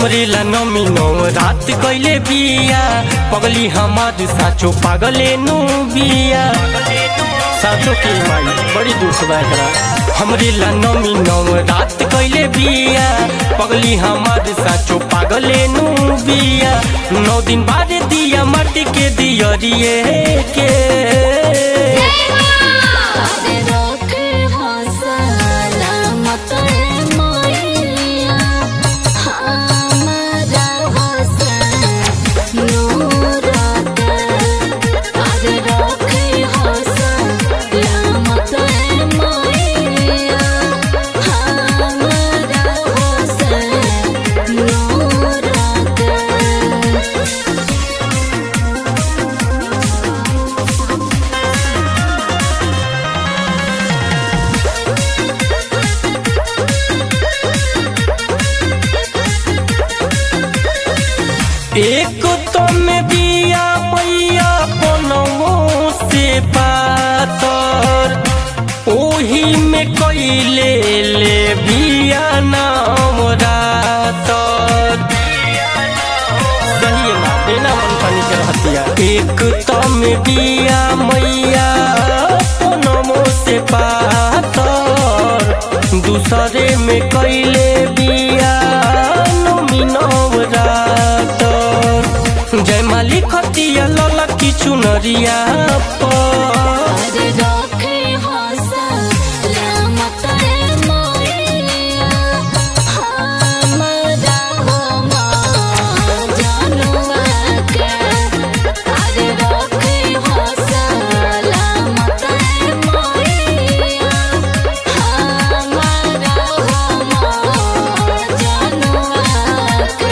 हमरे ला नमी नौ रात कैले बिया पगली हमार साचो पागले नु बिया साचो के माई बड़ी दुख बा एकरा हमरे ला नमी नौ रात कैले बिया पगली हमार साचो पागले नु बिया नौ दिन बाद दिया माटी के दियरिए के अरे रखे हौसला मत मोइया हमारा हौसला नूरत अरे रखे हौसला मत मोइया हमारा हौसला नूरत एक तो में बिया मैया बनमो से पातर ओही में कैले ले बिया नाम रातर सही ना बिना मन पानी के रहतिया एक तो में बिया मैया बनमो से पातर दूसरे में कैले बिया नमीनव रातर जय मालिक हतिया लला की चुनरिया पर अरे रखे हौसला मत मोइया हमारा हो जनुआ के अरे रखे हौसला मत मोइया हमारा हो जनुआ के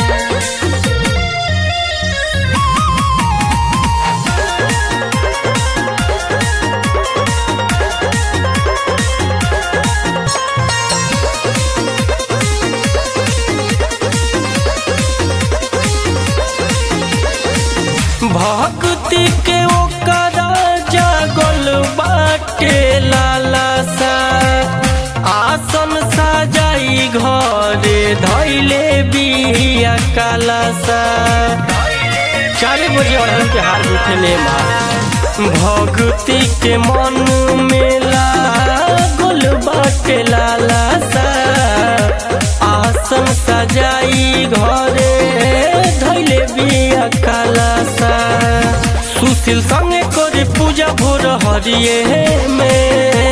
भक्ति के ओकरा जागल बाटे लालासा आसन सजाई घरे धैले बिया कालासा चार बजे अड़हन के हार उठले माँ भक्ति के मन में लागल बाटे लालासा आसन सजाई घरे धैले बिया कालासा सुशील संगे करे पूजा भोर हरिये में